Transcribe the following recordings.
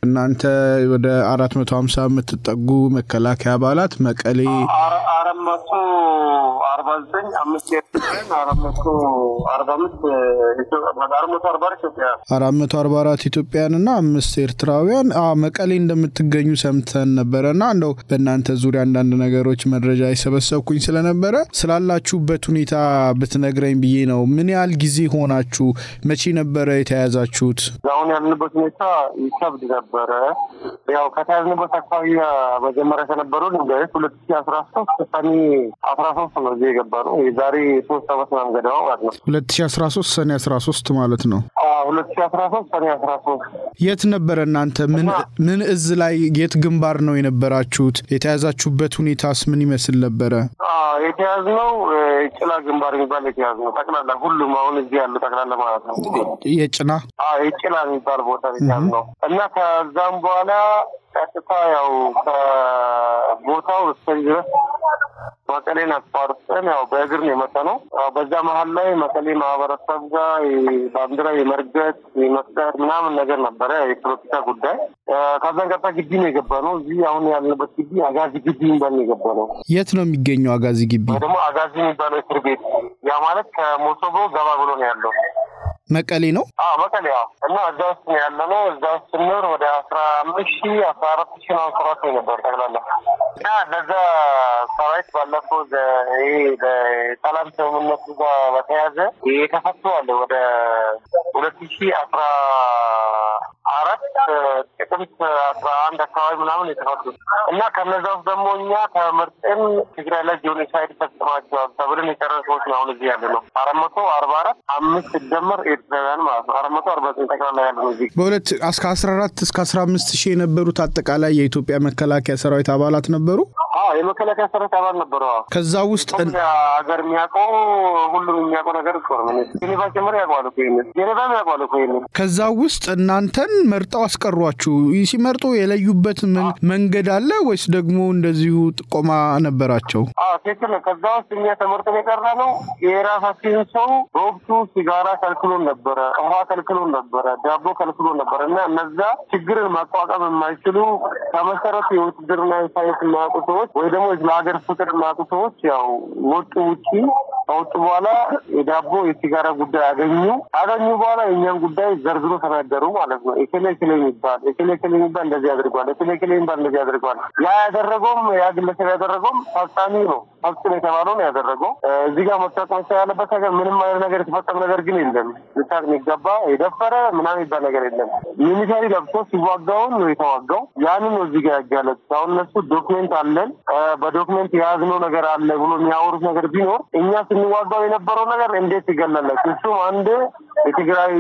እናንተ ወደ አራት መቶ ሀምሳ የምትጠጉ መከላከያ አባላት መቀሌ አራት መቶ አርባ ዘጠኝ አምስት ኤርትራውያን አራት መቶ አርባ አምስት አራት መቶ አርባ አራት ኢትዮጵያውያን አራት መቶ አርባ አራት ኢትዮጵያውያን እና አምስት ኤርትራውያን መቀሌ እንደምትገኙ ሰምተን ነበረ እና እንደው በእናንተ ዙሪያ አንዳንድ ነገሮች መረጃ የሰበሰብኩኝ ስለነበረ ስላላችሁበት ሁኔታ ብትነግረኝ ብዬ ነው። ምን ያህል ጊዜ ሆናችሁ? መቼ ነበረ የተያያዛችሁት? አሁን ያለንበት ሁኔታ ይከብድ ነበረ። ያው ከተያዝንበት አካባቢ መጀመሪያ ከነበሩ ድንጋዮች ሁለት ሺ አስራ ሶስት ሰኔ አስራ ሶስት ነው እዚህ የገባ ነው። የዛሬ ሶስት አመት ምናምን ገደማ ማለት ነው። ሁለት ሺ አስራ ሶስት ሰኔ አስራ ሶስት ማለት ነው። ሁለት ሺ አስራ ሶስት ሰኔ አስራ ሶስት የት ነበረ እናንተ? ምን እዝ ላይ የት ግንባር ነው የነበራችሁት? የተያዛችሁበት ሁኔታስ ምን ይመስል ነበረ? የተያዝነው ጭላ ግንባር የሚባል የተያዝ ነው። ጠቅላላ ሁሉም አሁን እዚህ ያሉ ጠቅላላ ማለት ነው። የጭና የጭላ የሚባል ቦታ የተያዝ ነው እና ከዛም በኋላ ቀጥታ ያው ከቦታው እስከዚህ ድረስ መቀሌን አቋርጠን ያው በእግር ነው የመጣ ነው። በዛ መሀል ላይ መቀሌ ማህበረሰብ ጋር ባንዲራ የመርገጥ የመስቀል ምናምን ነገር ነበረ፣ የፖለቲካ ጉዳይ። ከዛን ቀጥታ ግቢ ነው የገባ ነው። እዚህ አሁን ያለንበት ግቢ አጋዚ ግቢ የሚባል ነው የገባ ነው። የት ነው የሚገኘው አጋዚ ግቢ? ወይ ደግሞ አጋዚ የሚባለው እስር ቤት ያ ማለት ከሞሶቦ ገባ ብሎ ነው ያለው መቀሌ ነው። አዎ መቀሌ። አዎ እና እዛ ውስጥ ነው ያለ ነው። እዛ ውስጥ ስንኖር ወደ አስራ አምስት ሺ አስራ አራት ሺ ነው ሰራት ነበር ጠቅላላ እና ለዛ ሰራዊት ባለፈው ይሄ በሰላም ስምምነቱ ጋር በተያያዘ የተፈቱ አለ ወደ ሁለት ሺ አስራ አራት ጥቅምት አስራ አንድ አካባቢ ምናምን የተፈቱ እና ከነዛ ውስጥ ደግሞ እኛ ተመርጠን ትግራይ ላይ ጄኖሳይድ ፈጽማቸዋል ተብለን የቀረን ሰዎች ነው አሁን እዚህ ያለ ነው። አራት መቶ አርባ አራት አምስት ሲደመር ኤርትራውያን ማለት ነው። አራት መቶ አርባ ዘጠኝ ጠቅላላ ያለ ነው እዚህ በሁለት እስከ አስራ አራት እስከ አስራ አምስት ሺህ የነበሩት አጠቃላይ የኢትዮጵያ መከላከያ ሰራዊት አባላት ነበሩ። የመከላከያ ሰራዊት አባል ነበሩ። ከዛ ውስጥ ሀገር የሚያውቀው ሁሉም የሚያውቀው ነገር እኮ ነው። ጄኔቫ ጭምር ያውቀዋል እኮ ይሄንን ጄኔቫም ያውቀዋል እኮ ይሄንን። ከዛ ውስጥ እናንተን መርጠው አስቀሯችሁ። ሲመርጡ የለዩበት መንገድ አለ ወይስ ደግሞ እንደዚሁ ጥቆማ ነበራቸው? ትክክል ነው። ከዛ ውስጥ እኛ ተመርጠን የቀረ ነው። የራሳችንን ሰው በወቅቱ ሲጋራ ከልክሎን ነበረ፣ ውሃ ከልክሎን ነበረ፣ ዳቦ ከልክሎን ነበረ እና እነዛ ችግርን ማቋቋም የማይችሉ ከመሰረቱ የውትድርና ሳይንስ የማያውቁ ሰዎች ወይ ደግሞ ለሀገር ፍቅር የማያውቁ ሰዎች ያው ወጡ ውጪ ከወጡ በኋላ የዳቦ የሲጋራ ጉዳይ አገኙ አገኙ በኋላ የእኛን ጉዳይ ዘርዝሮ ተናገሩ ማለት ነው። ኤኬሌ ኤኬሌ የሚባል ኤኬሌ ኤኬሌ የሚባል እንደዚህ አድርጓል፣ ኤኬሌ ኤኬሌ የሚባል እንደዚህ አድርጓል። ያ ያደረገውም ያ ግለሰብ ያደረገውም ፈጻሚ ነው ፈጽም የተባለው ነው ያደረገው። እዚህ ጋር መታወቅ መቻል ያለበት ነገር ምንም አይነት ነገር የተፈጸመ ነገር ግን የለም። ልታቅ የሚገባ የደፈረ ምናምን የሚባል ነገር የለም። ሚሊተሪ ለብሶ ሲዋጋውን ነው የተዋጋው። ያንን ነው እዚህ ጋር ያጋለጥ። አሁን እነሱ ዶክሜንት አለን በዶክሜንት የያዝነው ነገር አለ ብሎ የሚያወሩት ነገር ቢኖር እኛ ስንዋጋው የነበረው ነገር እንዴት ይገለላል? እሱም አንድ የትግራይ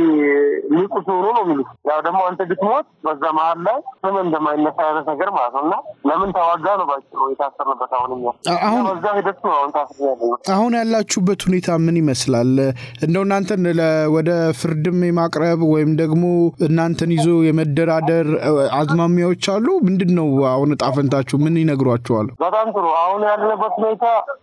ንቁስ ሆኖ ነው የሚሉት። ያው ደግሞ አንተ ብትሞት በዛ መሀል ላይ ስም እንደማይነሳ አይነት ነገር ማለት ነው እና ለምን ተዋጋ ነው ባጭሩ የታሰርንበት። አሁን እኛ አሁን በዛ ሂደት ነው አሁን ታስር ያለ አሁን ያላችሁበት ሁኔታ ምን ይመስላል? እንደው እናንተን ወደ ፍርድም የማቅረብ ወይም ደግሞ እናንተን ይዞ የመደራደር አዝማሚያዎች አሉ? ምንድን ነው አሁን እጣ ፈንታችሁ? ምን ይነግሯችኋል? በጣም ጥሩ። አሁን ያለንበት ሁኔታ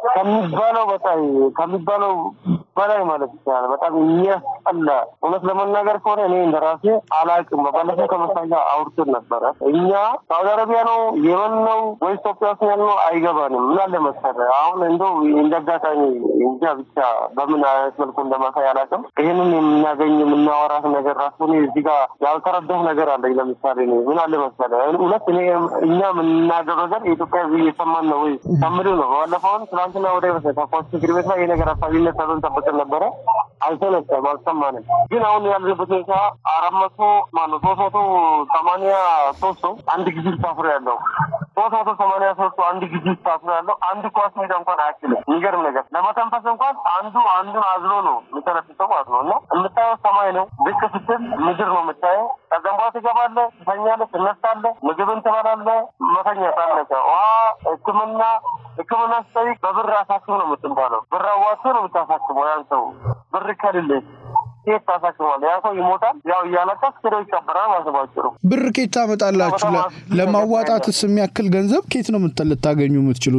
ከሚባለው በጣም ከሚባለው በላይ ማለት ይቻላል በጣም የሚያስጠላ እውነት ለመናገር ከሆነ እኔ እንደራሴ አላውቅም። ባለፈው ከመሳኛ አውርተን ነበረ። እኛ ሳውዲ አረቢያ ነው የመን ነው ወይ ኢትዮጵያ ውስጥ ያለ ነው አይገባንም። ምን አለ መሰለህ አሁን እንደው እንደ አጋጣሚ እንጃ ብቻ በምን አይነት መልኩ እንደማሳይ አላውቅም። ይህንን የምናገኝ የምናወራት ነገር ራሱ እኔ እዚህ ጋር ያልተረዳሁ ነገር አለኝ። ለምሳሌ እኔ ምን አለ መሰለህ እውነት እኔ እኛ የምናገር ነገር የኢትዮጵያ ሕዝብ እየሰማን ነው ወይ ከምል ነው። ባለፈውን ትናንትና ወደ ተኳስ ምክር ቤት ላይ የነገር አሳቢነት ተብለን ጠብቀን ነበረ። አልተነሳም፣ አልሰማንም። ግን አሁን ያለበት ሁኔታ አራት መቶ ማነው ሶስት መቶ ሰማንያ ሶስት ሰው አንድ ጊዜ ታስሮ ያለው ሶስት መቶ ሰማንያ ሶስት ሰው አንድ ጊዜ ታስሮ ያለው አንድ ኳስ ሜዳ እንኳን አያችልም። የሚገርም ነገር ለመተንፈስ እንኳን አንዱ አንዱን አዝሎ ነው የሚተነፍሰው ማለት ነው። እና የምታየው ሰማይ ነው። ብቅ ስትል ምድር ነው የምታየው። ከዛም በኋላ ትገባለህ፣ ትተኛለህ፣ ትነሳለህ፣ ምግብን ትበላለህ፣ መተኛት አለቀ። ውሃ፣ ሕክምና ሕክምና ስጠይቅ በብር አሳክም ነው የምትባለው። ብር አዋጥቶ ነው የምታሳክመው ያን ሰው ብር ከሌለህ ኬት ታሳክማል። ያ ሰው ይሞታል። ያው እያለቀስ ሄዶ ይቀበራል ማለት ነው። ብር ኬት ታመጣላችሁ? ለማዋጣትስ የሚያክል ገንዘብ ኬት ነው ልታገኙ የምትችሉት? ኬት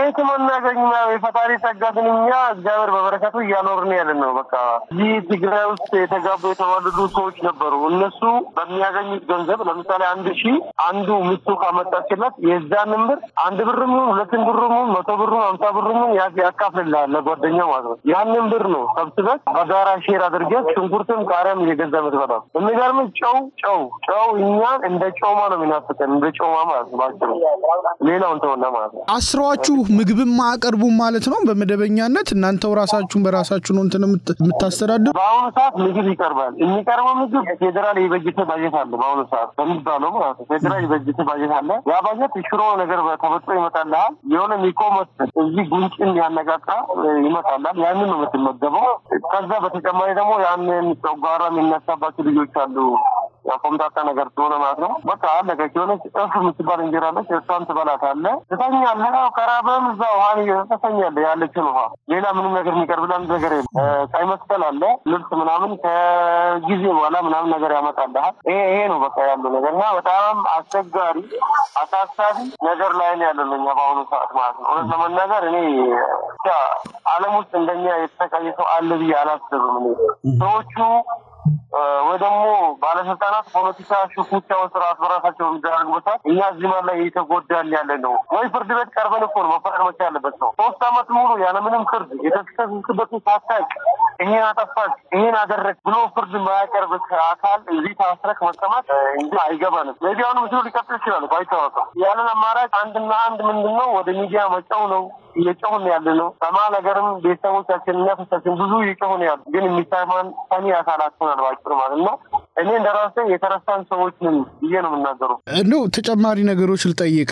ከየትም አናገኝም። ያው የፈጣሪ ጸጋ ግን እኛ እግዚአብሔር በበረከቱ እያኖርን ያለን ነው። በቃ ይህ ትግራይ ውስጥ የተጋቡ የተዋለዱ ሰዎች ነበሩ። እነሱ በሚያገኙት ገንዘብ ለምሳሌ አንድ ሺህ አንዱ ሚስቱ ካመጣችለት የዛንን ብር አንድ ብርም ይሁን ሁለትን ብርም ይሁን መቶ ብርም ሀምሳ ብርም ይሁን ያ- ያካፍልልሃል ለጓደኛው ማለት ነው። ያንን ብር ነው ሰብስበህ በጋራ ሼር አድርገህ ሽንኩርትም ቃሪያም እየገዛ የምትበላው። የሚገርም ጨው ጨው ጨው እኛን እንደ ጮማ ነው የሚናፍቀን እንደ ጮማ ማለት ነው። ባጭሩ ሌላውን ተወና ማለት ነው። አስረዋችሁ ምግብም አያቀርቡም ማለት ነው። በመደበኛነት እናንተው ራሳችሁን በራሳችሁ ነው እንትን የምት- የምታስተዳድሩ። በአሁኑ ሰዓት ምግብ ይቀርባል። የሚቀርበው ምግብ ፌዴራል የበጀተ ባጀት አለ። በአሁኑ ሰዓት በሚባለው ማለት ነው ፌዴራል የበጀተ ባጀት አለ። ያ ባጀት ሽሮ ነገር ተበጥሮ ይመጣልሃል። የሆነ ሚቆመት እዚህ ጉንጭን ያነቃቃ እ፣ ይመጣልሃል። ያንን ነው የምትመገበው። ከዛ በተጨማሪ ደግሞ ያንን ጨጓራ የሚነሳባቸው ልጆች አሉ። ያው ኮምታታ ነገር ስለሆነ ማለት ነው። በቃ አለቀች። የሆነች እፍ የምትባል እንጀራ አለች። እሷን ትበላታለህ፣ ትተኛለህ። ያው ከራበህም እዛ ውሃን ትተኛለህ፣ ያለችን ውሃ። ሌላ ምንም ነገር የሚቀርብልህ አንድ ነገር የለም። እ፣ ቀይ መስቀል አለ፣ ልብስ ምናምን ከጊዜ በኋላ ምናምን ነገር ያመጣልሃል። ይሄ ይሄ ነው በቃ ያለው ነገር እና በጣም አስቸጋሪ አሳሳቢ ነገር ላይ ነው ያለው እኛ በአሁኑ ሰዓት ማለት ነው። እውነት ለመናገር እኔ ብቻ ዓለም ውስጥ እንደኛ የተሰቃየ ሰው አለ ብዬ አላስብም። እኔ ሰዎቹ እ፣ ወይ ደግሞ ባለስልጣናት ፖለቲካ ሽኩቻ ውስጥ ራስ በራሳቸው የሚደረግበት ሰዓት እኛ እዚህ ማለት ላይ እየተጎዳን ያለ ነው። ወይ ፍርድ ቤት ቀርበን እኮ ነው መፈረድ መቻ ያለበት ነው። ሶስት አመት ሙሉ ያለምንም ፍርድ የተከሰስክበትን ሳታውቅ ይሄን አጠፋች ይሄን አደረግ ብሎ ፍርድ ማያቀርብ አካል እዚህ ታስረክ መቀመጥ እ፣ እንጂ አይገባንም። ሜቢ አሁን ምስሉ ሊቀጥል ይችላል እኮ አይታወቅም። ያለን አማራጭ አንድና አንድ ምንድን ነው ወደ ሚዲያ መጫው ነው። እየጮሁን ያለ ነው። ሰማ ነገርም ቤተሰቦቻችን ነፍሳችን ብዙ እየጮሁን ያሉ ግን የሚሰማን ሰሚ አካላት ሆናል ባጭሩ ማለት ነው። እኔ እንደራሴ የተረሳን ሰዎች ነን ብዬ ነው የምናገረው። እንደው ተጨማሪ ነገሮች ልጠይቅ።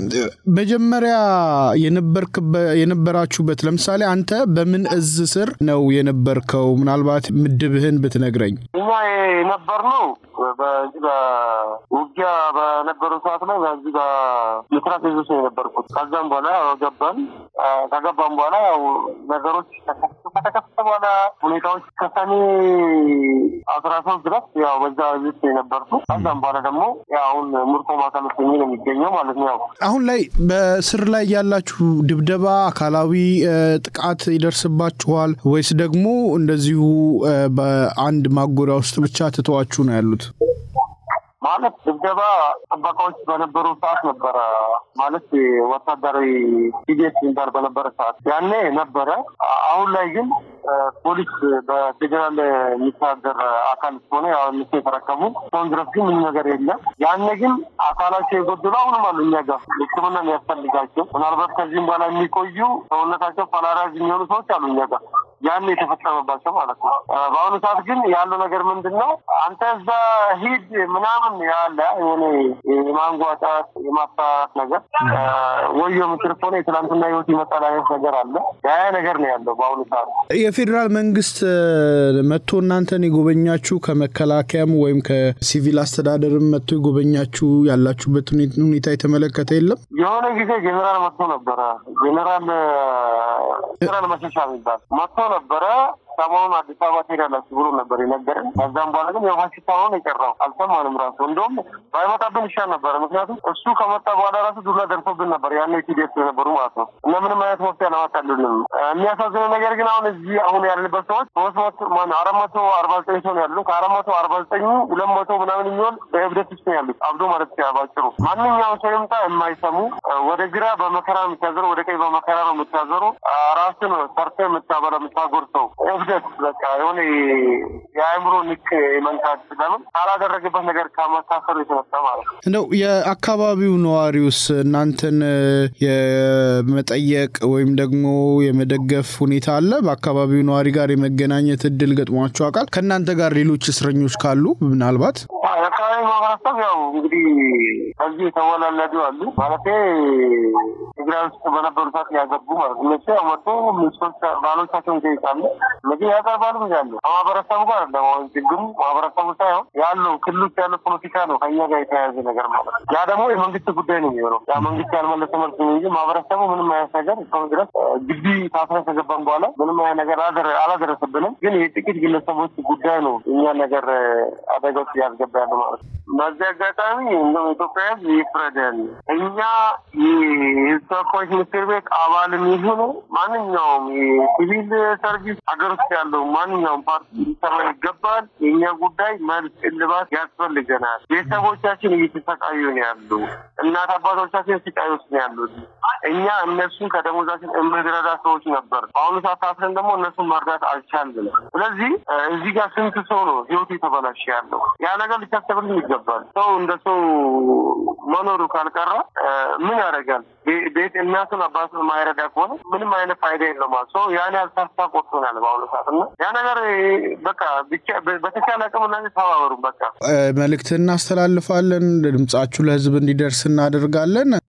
መጀመሪያ የነበርክበ- የነበራችሁበት ለምሳሌ አንተ በምን እዝ ስር ነው የነበርከው? ምናልባት ምድብህን ብትነግረኝ። እኛ የነበርነው በዚህ በውጊያ በነበረው ሰዓት ላይ በዚህ በምስራቅ እዝ ውስጥ ነው የነበርኩት። ከዛም በኋላ ያው ገባን። አ፣ ከገባም በኋላ ያው ነገሮች ተከሰቱ። ከተከሰተ በኋላ ሁኔታዎች ከሰኔ አስራ ሶስት ድረስ ያው በዛ እዝ ውስጥ ነው የነበርኩት። ከዛም በኋላ ደግሞ ያው አሁን ምርኮ ማዕከል ውስጥ ሆኜ ነው የሚገኘው ማለት ነው ያው አሁን ላይ በስር ላይ ያላችሁ ድብደባ፣ አካላዊ እ፣ ጥቃት ይደርስባችኋል ወይስ ደግሞ እንደዚሁ እ፣ በአንድ ማጎሪያ ውስጥ ብቻ ትተዋችሁ ነው ያሉት? ማለት ድብደባ ጥበቃዎች በነበሩ ሰዓት ነበረ። ማለት ወታደራዊ ሂደት የሚባል በነበረ ሰዓት ያኔ ነበረ። አ- አሁን ላይ ግን አ፣ ፖሊስ በፌዴራል የሚተዳደር አካል ስለሆነ ያው እነሱ የተረከቡ እስካሁን ድረስ ግን ምንም ነገር የለም። ያኔ ግን አካላቸው የጎደሉ አሁንም አሉ እኛ ጋር ሕክምና የሚያስፈልጋቸው ምናልባት ከዚህም በኋላ የሚቆዩ ሰውነታቸው ፓላራይዝ የሚሆኑ ሰዎች አሉ እኛ ጋር ያን የተፈጸመባቸው ማለት ነው። አ፣ በአሁኑ ሰዓት ግን ያለው ነገር ምንድን ነው? አንተ እዛ ሂድ ምናምን ያለ የሆነ የማንጓጣት የማስፈራራት ነገር አ፣ ወዮ ምክር ከሆነ የትናንትና ህይወት ይመጣል አይነት ነገር አለ። ያ ነገር ነው ያለው በአሁኑ ሰዓት። የፌዴራል መንግስት እ፣ መጥቶ እናንተን የጎበኛችሁ ከመከላከያም ወይም ከሲቪል አስተዳደርም መጥቶ የጎበኛችሁ ያላችሁበት ሁኔ- ሁኔታ የተመለከተ የለም? የሆነ ጊዜ ጄኔራል መጥቶ ነበረ። ጄኔራል ጄኔራል መሸሻ የሚባል መጥቶ ነበረ። ሰሞኑን አዲስ አበባ ትሄዳላችሁ ብሎ ነበር የነገረን። ከዛም በኋላ ግን የውሃ ሽታ ሆኖ ነው የቀረው። አልሰማንም ራሱ እንደውም ባይመጣብን ይሻል ነበረ። ምክንያቱም እሱ ከመጣ በኋላ ራሱ ዱላ ደርሶብን ነበር ያኔ ቲዲኤፍ የነበሩ ማለት ነው እና ምንም አይነት መፍትሄ አላመጣልንም። የሚያሳዝነው ነገር ግን አሁን እዚህ አሁን ያለንበት ሰዎች ሶስት መቶ ማነው አራት መቶ አርባ ዘጠኝ ሰው ነው ያሉ። ከአራት መቶ አርባ ዘጠኙ ሁለት መቶ ምናምን የሚሆን በእብደት ውስጥ ነው ያሉት። አብዶ ማለት ይችላል ባጭሩ። ማንኛውም ሰው ይምጣ የማይሰሙ ወደ ግራ በመከራ ነው የምታዘሩ፣ ወደ ቀኝ በመከራ ነው የምታዘሩ። ራስን ሰርተ የምታበላ የምታጎርሰው እብደት በቃ የሆነ የአእምሮ ንክ መንካት ለምን ካላደረገበት ነገር ከመታሰሩ የተነሳ ማለት ነው። እንደው የአካባቢው ነዋሪውስ እናንተን እ፣ የመጠየቅ ወይም ደግሞ የመደገፍ ሁኔታ አለ? በአካባቢው ነዋሪ ጋር የመገናኘት እድል ገጥሟቸው አውቃል? ከእናንተ ጋር ሌሎች እስረኞች ካሉ ምናልባት የአካባቢ ማህበረሰብ ያው እንግዲህ ከዚህ የተወላለዱ አሉ ማለት ትግራይ ውስጥ በነበሩ ሰዓት ያገቡ ማለት ነው። እነሱ ያው መጡ ሚስቶች ባሎቻቸውን ይጠይቃሉ፣ ምግብ ያቀርባሉ ያሉ ከማህበረሰቡ ጋር ለማሆን ችግሩ ማህበረሰቡ ሳይሆን ያለው ክልል ውስጥ ያለው ፖለቲካ ነው ከኛ ጋር የተያያዘ ነገር ማለት ነው። ያ ደግሞ የመንግስት ጉዳይ ነው የሚሆነው። ያ መንግስት ያልመለሰ መልስ ነው እንጂ ማህበረሰቡ ምንም አይነት ነገር እስካሁን ድረስ እ፣ ግቢ ታስረ ከገባን በኋላ ምንም አይነት ነገር አላደረ- አላደረሰብንም። ግን የጥቂት ግለሰቦች ጉዳይ ነው እኛ ነገር እ፣ አደጋ ውስጥ እያስገባ ያለ ማለት ነው። በዚህ አጋጣሚ እንደው ኢትዮጵያ ሕዝብ ይፍረደን። እኛ የህዝብ ተወካዮች ምክር ቤት አባልም ይሁኑ ማንኛውም የሲቪል ሰርቪስ ሀገር ውስጥ ያለው ማንኛውም ፓርቲ ሊሰራ ይገባል። የእኛ ጉዳይ መልስ እልባት ያስፈልገናል። ቤተሰቦቻችን እየተሰቃዩ ነው ያሉ፣ እናት አባቶቻችን ስቃይ ውስጥ ነው ያሉት። እኛ እነሱን ከደሞዛችን የምንረዳ ሰዎች ነበር። በአሁኑ ሰዓት ታስረን ደግሞ እነሱን መርዳት አልቻልንም። ስለዚህ እዚህ ጋር ስንት ሰው ነው ህይወቱ የተበላሸ ያለው? ያ ነገር ሊታሰብልን ይገባል። ሰው እንደ ሰው መኖሩ ካልቀረ ምን ያደርጋል? ቤት እናቱን አባቱን ማይረዳ ከሆነ ምንም አይነት ፋይዳ የለውም። ሰው ያን ያህል ተስፋ ቆርጦናል በአሁኑ ሰዓት እና ያ ነገር በቃ ብቻ በተቻለ አቅም እና ተባበሩ። በቃ መልእክት እናስተላልፋለን። ድምጻችሁ ለህዝብ እንዲደርስ እናደርጋለን።